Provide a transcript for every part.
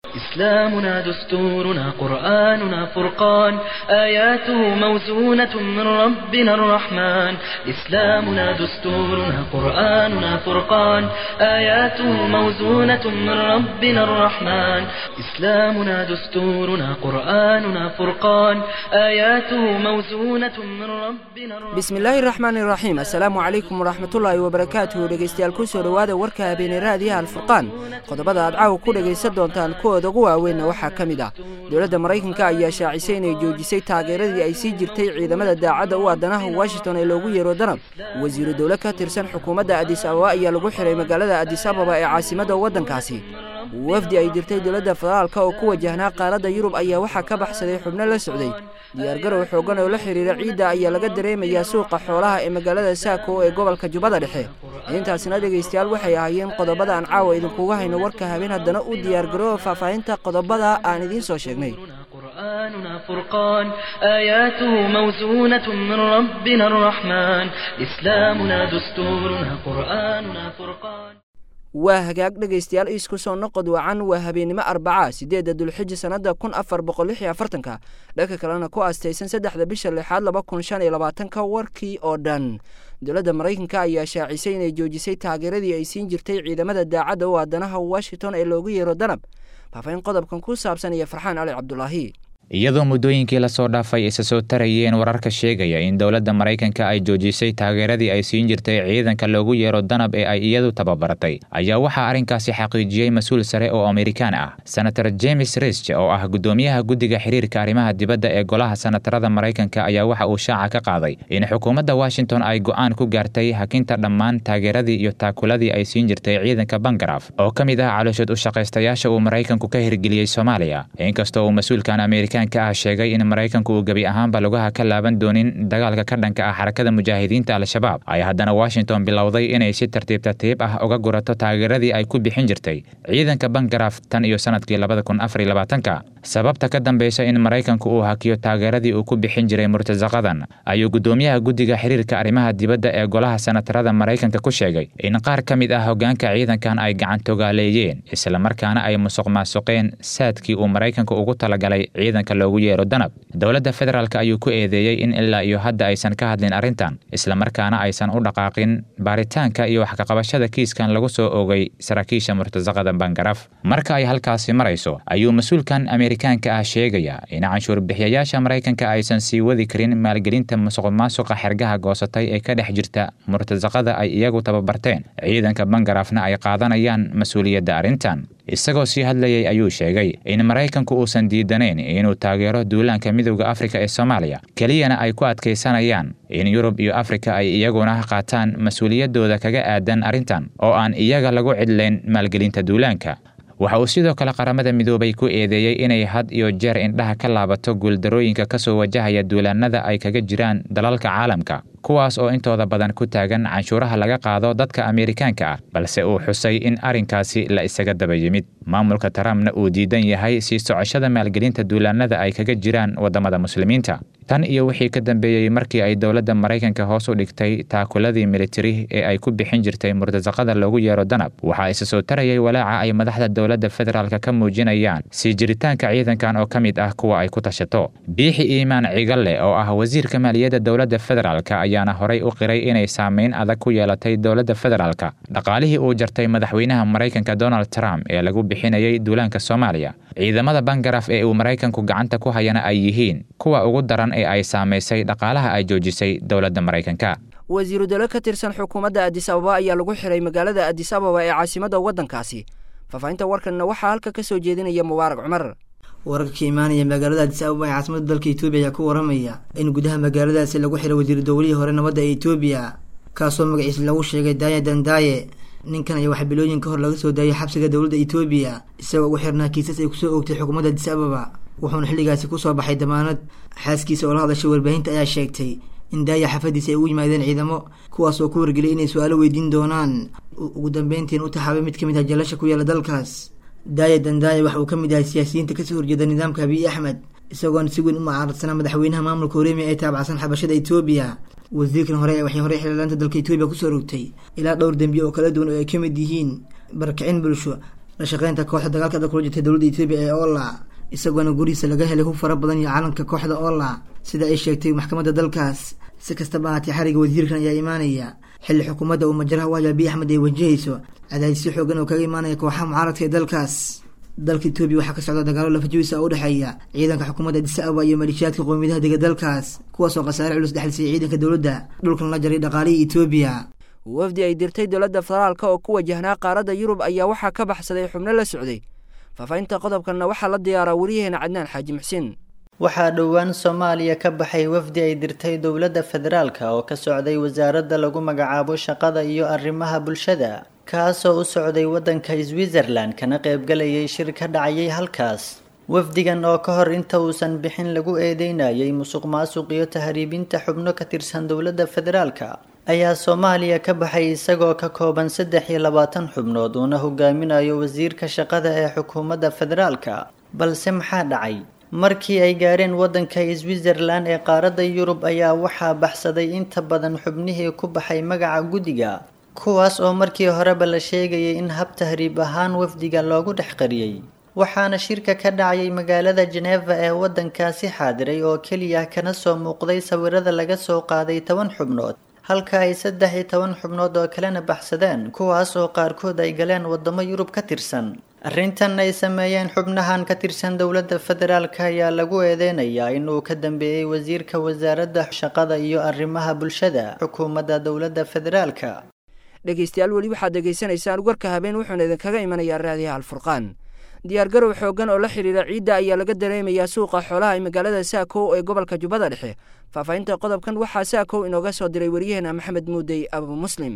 إسلامنا دستورنا قرآننا فرقان آياته موزونة من ربنا الرحمن إسلامنا دستورنا قرآننا فرقان آياته موزونة من ربنا الرحمن إسلامنا دستورنا قرآننا فرقان آياته موزونة من ربنا الرحمن bismillaahi raxmaani raxiim assalaamu calaykum waraxmatullaahi wabarakaatuhu dhegeystayaal kusoo dhowaada warka habeeney raadiyaha alfurqaan qodobada aad caawa ku dhegaysan doontaan kuwooda ugu waaweynna waxaa ka mid ah dowladda maraykanka ayaa shaacisay inay joojisay taageeradii ay sii jirtay ciidamada daacadda u aadanaha washington ee loogu yeero danab wasiiru dowle ka tirsan xukuumadda adis ababa ayaa lagu xiray magaalada adis ababa ee caasimadda waddankaasi wafdi ay dirtay dowladda federaalka oo ku wajahnaa qaaradda yurub ayaa waxaa ka baxsaday xubno la socday diyaargarow xoogan oo la xidhiira ciidda ayaa laga dareemayaa suuqa xoolaha ee magaalada saako ee gobolka jubbada dhexe intaasina dhegaystayaal waxay ahaayeen qodobada aan caawa idinkuga hayno warka habeen haddana u diyaargarooba faahfaahinta qodobada aan idiin soo sheegnay قرآننا فرقان آياته موزونة من ربنا الرحمن إسلامنا دستورنا قرآننا فرقان waa hagaag dhegaystayaal iisku soo noqod wacan waa habeennimo arbaca siddeedda dulxiji sannadda kun afar boqol lix iyo afartanka dhanka kalena ku aastaysan saddexda bisha lixaad laba kun shan iyo labaatanka warkii oo dhan dowladda maraykanka ayaa shaacisay inay joojisay taageeradii ay siin jirtay ciidamada daacadda u aadanaha washington ee loogu yeero danab faafahin qodobkan ku saabsan iyo farxaan cali cabdulaahi iyadoo muddooyinkii lasoo dhaafay isa soo tarayeen wararka sheegaya in dowladda maraykanka ay joojisay taageeradii ay siin jirtay ciidanka loogu yeero danab ee ay iyadu tababaratay ayaa waxaa arrinkaasi xaqiijiyey mas-uul sare oo amerikaan ah senator james risch oo ah guddoomiyaha guddiga xiriirka arrimaha dibadda ee golaha senatarada maraykanka ayaa waxa uu shaaca ka qaaday in xukuumadda washington ay go'aan ku gaartay hakinta dhammaan taageeradii iyo taakuladii ay siin jirtay ciidanka bangaraf oo ka mid ah calooshood u shaqaystayaasha uu maraykanku ka hirgeliyey soomaaliya inkastoo uu mas-uulkan amerika ah sheegay in maraykanku uu gebi ahaanba lugaha ka laaban doonin dagaalka ka dhanka ah xarakada mujaahidiinta al-shabaab ay haddana washington bilowday inay si tartiib tartiib ah uga gurato taageeradii ay ku bixin jirtay ciidanka bangaraf tan iyo sanadkii labada kun afar iyo labaatanka sababta ka dambeysa in maraykanku uu hakiyo taageeradii uu ku bixin jiray murtasaqadan ayuu guddoomiyaha guddiga xiriirka arrimaha dibadda ee golaha senatarada maraykanka ku sheegay in qaar ka mid ah hoggaanka ciidankan ay gacantogaaleeyeen islamarkaana ay musuq maasuqeen saadkii uu maraykanku ugu talagalay ciidanka loogu yeero danab dowladda federaalk ayuu ku eedeeyey in ilaa iyo hadda aysan ka hadlin arrintan islamarkaana aysan u dhaqaaqin baaritaanka iyo waxkaqabashada kiiskan lagu soo ogay saraakiisha murtasaqada bangaraf marka ay halkaasi marayso ayuu mas-uulkan amerikaanka ah sheegaya in canshuur bixiyayaasha maraykanka aysan sii wadi karin maalgelinta musuqmaasuqa xergaha goosatay ee ka dhex jirta murtasaqada ay iyagu tababarteen ciidanka bangarafna ay qaadanayaan mas-uuliyadda arrintan isagoo sii hadlayay ayuu sheegay in maraykanku uusan diidanayn inuu taageero duulaanka midowda afrika ee soomaaliya keliyana ay ku adkaysanayaan in yurub iyo afrika ay iyaguna qaataan mas-uuliyaddooda kaga aadan arrintan oo aan iyaga lagu cidlayn maalgelinta duulaanka waxa uu sidoo kale qaramada midoobay ku eedeeyey inay had iyo jeer indhaha ka laabato guuldarooyinka ka soo wajahaya duulaannada ay kaga jiraan dalalka caalamka kuwaas oo intooda badan ku taagan canshuuraha laga qaado dadka amerikaanka ah balse uu xusay in arrinkaasi la isaga daba yimid maamulka trumpna uu diidan yahay sii socoshada maalgelinta duulaannada ay kaga jiraan waddamada muslimiinta tan iyo wixii ka dambeeyey markii ay dowladda maraykanka hoos u dhigtay taakuladii militari ee ay ku bixin jirtay murtasaqada loogu yeero danab waxaa isa soo tarayay walaaca ay madaxda dowladda federaalk ka muujinayaan sii jiritaanka ciidankan oo ka mid ah kuwa ay ku tashato biixi iimaan cigalle oo ah wasiirka maaliyadda dowladda federaalk ayaana horay u qiray inay saameyn adag ku yeelatay dowladda federaalk dhaqaalihii uu jartay madaxweynaha maraykanka donald trump ee lagu bixinayay duulaanka soomaaliya ciidamada bangaraf ee uu maraykanku gacanta ku hayana ay yihiin kuwa ugu daran ee ay saamaysay dhaqaalaha ay joojisay dowladda maraykanka wasiiru dowle ka tirsan xukuumadda adis ababa ayaa lagu xiray magaalada adis ababa ee caasimadda waddankaasi faahfaahinta warkanna waxaa halka ka soo jeedinaya mubaarak cumar wararka ka imaanaya magaalada adis ababa ee caasimada dalka etoobiya ayaa ku waramaya in gudaha magaaladaasi lagu xiray wasiiru dowlihii hore nabadda ee etoobiya kaasoo magaciisa lagu sheegay daaya dandaaye ninkan ayaa waxaa bilooyin ka hor laga soo daayay xabsiga dowladda etoobiya isagoo ugu xirnaa kiisas ay kusoo oogtay xukuumadda adis ababa wuxuuna xilligaasi kusoo baxay damaanad xaaskiisa oo la hadashay warbaahinta ayaa sheegtay in daaya xafadiisa ay ugu yimaadeen ciidamo kuwaas oo ku wargeliyay inay su-aalo weydiin doonaan ugu dambeyntiin u taxaabay mid ka mid ah jalasha ku yaala dalkaas daaya dandaaya waxa uu ka mid yahay siyaasiyiinta kasoo horjeeda nidaamka abiy axmed isagoona si weyn u mucaaradsanaa madaxweynaha maamulka horeemiya ee taabacsan xabashada etoobiya wasiirkan hore waxay horey xildhibaanta dalka etoobiya kusoo rogtay ilaa dhowr dembiye oo kala duwan oo ay ka mid yihiin barakicin bulsho la shaqeynta kooxda dagaalka adag kula jirtay dowladda etoobiya ee ola isagoona gurihiisa laga helay hub fara badan iyo calanka kooxda ola sida ay sheegtay maxkamadda dalkaas si kastaba ahaatee xariga wasiirkan ayaa imaanaya xilli xukuumadda uu majaraha u haya abiy axmed ay wajahayso cadaadisyo xoogan oo kaga imaanaya kooxaha mucaaradka ee dalkaas dalka etoobiya waxaa ka socda dagaalo lafajawiisa u dhexeeya ciidanka xukuumadda addis ababa iyo maleeshiyaadka qowmiyadaha dega dalkaas kuwaasoo khasaare culus dhexlisay ciidanka dowladda dhulkan la jaray dhaqaalihii etoobiya wafdi ay dirtay dowladda federaalka oo ku wajahnaa qaaradda yurub ayaa waxaa ka baxsaday xubno la socday faafahinta qodobkanna waxaa la diyaaraa wariyaheena cadnaan xaaji muxsiin waxaa dhowaan soomaaliya ka baxay wafdi ay dirtay dowladda federaalka oo ka socday wasaaradda lagu magacaabo shaqada iyo arrimaha bulshada kaasoo u socday waddanka switzerland kana qaybgalayay shir ka dhacayay halkaas wafdigan oo ka hor inta uusan bixin lagu eedeynayay musuq maasuq iyo tahriibinta xubno ka tirsan dowladda federaalka ayaa soomaaliya ka baxay isagoo ka kooban saddex iyo labaatan xubnood uuna hogaaminayo wasiirka shaqada ee xukuumadda federaalka balse maxaa dhacay markii ay gaareen waddanka switzerland ee qaaradda yurub ayaa waxaa baxsaday inta badan xubnihii ku baxay magaca guddiga kuwaas oo markii horeba la sheegayay in hab tahriib ahaan wafdiga loogu dhex qariyey waxaana shirka ka dhacayay magaalada jeneva ee waddankaasi xaadiray oo keliya kana soo muuqday sawirada laga soo qaaday toban xubnood halka ay saddex iyo toban xubnood oo kalena baxsadeen kuwaas oo qaarkood ay galeen waddamo yurub ka tirsan arrintan ay sameeyeen xubnahan ka tirsan dowladda federaalka ayaa lagu eedeynayaa inuu ka dambeeyey wasiirka wasaaradda shaqada iyo arrimaha bulshada xukuumadda dowladda federaalka dhegeystayaal weli waxaad degeysanaysaan warka habeen wuxuuna idinkaga imanayaa raadiyaha alfurqaan diyaargarow xoogan oo la xidhiira ciidda ayaa laga dareemayaa suuqa xoolaha ee magaalada saakow ee gobolka jubbada dhexe faahfaahinta qodobkan waxaa saakow inooga soo diray waryaheena maxamed muudey abu muslim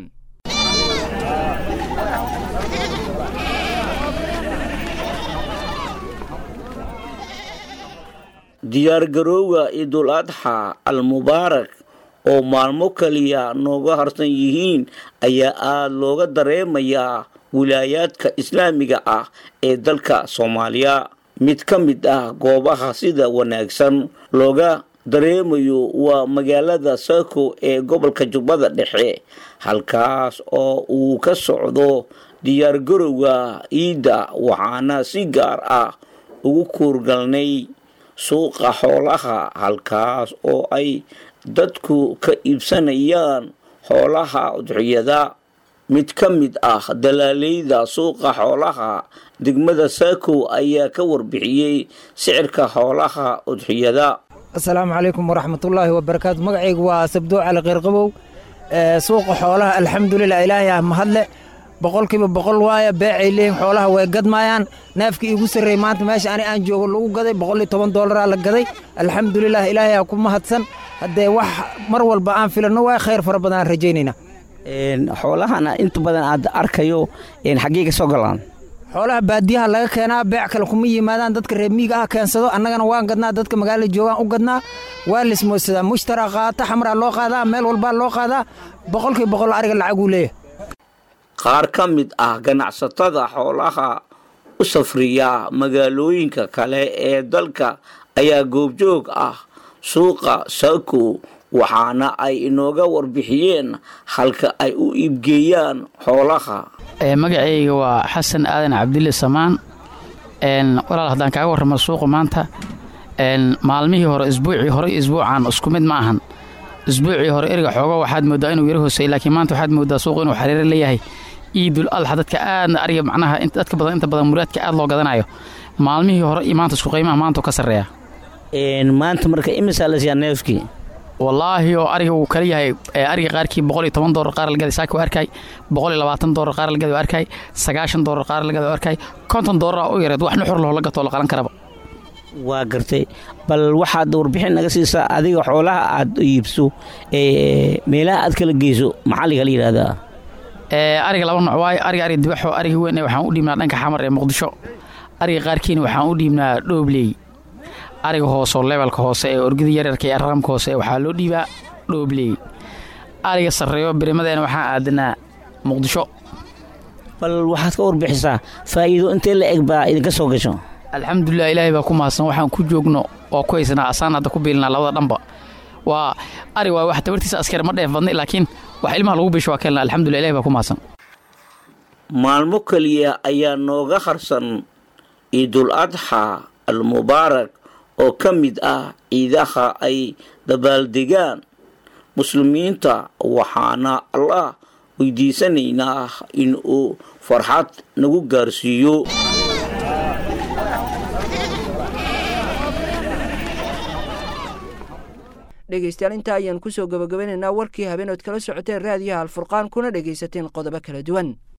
diyaargarowga ciidul adxa al mubaarak oo maalmo kaliya nooga harsan yihiin ayaa aada looga dareemayaa wilaayaadka islaamiga ah ee dalka soomaaliya mid ka mid ah goobaha sida wanaagsan looga dareemayo waa magaalada saako ee gobolka jubbada dhexe halkaas oo uu ka socdo diyaargarowga ciidda waxaana si gaar ah ugu kuurgalnay suuqa xoolaha halkaas oo ay dadku ka iibsanayaan xoolaha udxiyada mid ka mid ah dalaaleyda suuqa xoolaha degmada saakow ayaa ka warbixiyey sicirka xoolaha udxiyada asalaamu calaykum waraxmatullaahi wabarakaatu magacaygu waa sabdoo cali qeyrqabow suuqa xoolaha alxamdulilah ilaahay ah mahadle boqolkiiba boqol waaya beecay leeyihin xoolaha way gadmaayaan neefkii iigu sarreey maanta meesha ani aan joogo lagu gaday boqol iyo toban doolaraa la gaday alxamdulilah ilaahay aa ku mahadsan haddee wax mar walba aan filanno waa khayr fara badan aan rajaynaynaa xoolahana inta badan aad arkayo xaggee ka soo galaan xoolaha baadiyaha laga keenaa beec kale kuma yimaadaan dadka reer miiga ah keensado annagana waan gadnaa dadka magaalada joogaan u gadnaa waa lismoodsadaa mushtara qaata xamraa loo qaadaa meel walbaa loo qaadaa boqolkii boqol ariga lacaguu leeyahay qaar ka mid ah ganacsatada xoolaha u safriya magaalooyinka kale ee dalka ayaa goobjoog ah suuqa saako waxaana ay inooga warbixiyeen halka ay u iibgeeyaan xoolaha magacayga waa xasan aadan cabdille samaan walaal haddaan kaaga warramo suuqa maanta maalmihii hore isbuucii hore iyo isbuucan isku mid ma ahan isbuucii hore eriga xoogo waxaad moodaa inuu yaro hoosey laakiin maanta waxaad moodaa suuq inuu xariiro leeyahay iidul adxa dadka aadna ariga macnaha dadka badan inta badan muraadka aad loo gadanayo maalmihii hore iyo maanta isku qiimaha maanta ka sarreeya maanta marka imisaa la siiyaa neefkii wallaahi oo ariga uu kala yahay ariga qaarkii boqol iyo toban doolar qaar lagaday saaki arkay boqol iyo labaatan doolar qaar lagaday arkay sagaashan doolar qaar lagaday arkay konton doolar u yareed wax nuxur lahoo la gatoo la qalan karaba waa gartay bal waxaad warbixin naga siisaa adiga xoolaha aad iibso meelaha aad kala geyso maxalliga la yidhaahdaa ariga laba nooc waayo ariga ariga dibaxo ariga weyn waxaan u dhiibnaa dhanka xamar ee muqdisho ariga qaarkiina waxaan u dhiibnaa dhoobley ariga hoose oo levelka hoose ee orgida yaryarka ee raqamka hoose waxaa loo dhiibaa dhoobley ariga sarreeyo birimadeena waxaan aadanaa muqdisho bal waxaad ka warbixisaa faa'iido intee la eg baa idinka soo gasho alxamdulilah ilaahay baa ku mahadsan waxaan ku joogno oo ku haysanaa asaan hadda ku biilinaa labada dhanba waa ari waa wax tabartiisa askar ma dheef badnay laakiin wax ilmaha lagu bisho waa keelna alxamdulillah ilahay baa ku mahadsan maalmo keliya ayaa nooga harsan ciidul adxa almubaarak oo ka mid ah ciidaha ay dabaaldegaan muslimiinta waxaana allah weydiisanaynaa in uu farxad nagu gaarsiiyo dhegaystayaal intaa ayaan kusoo gabagabanaynaa warkii habeenood kala socoteen raadiyaha alfurqaan kuna dhegaysateen qodobo kala duwan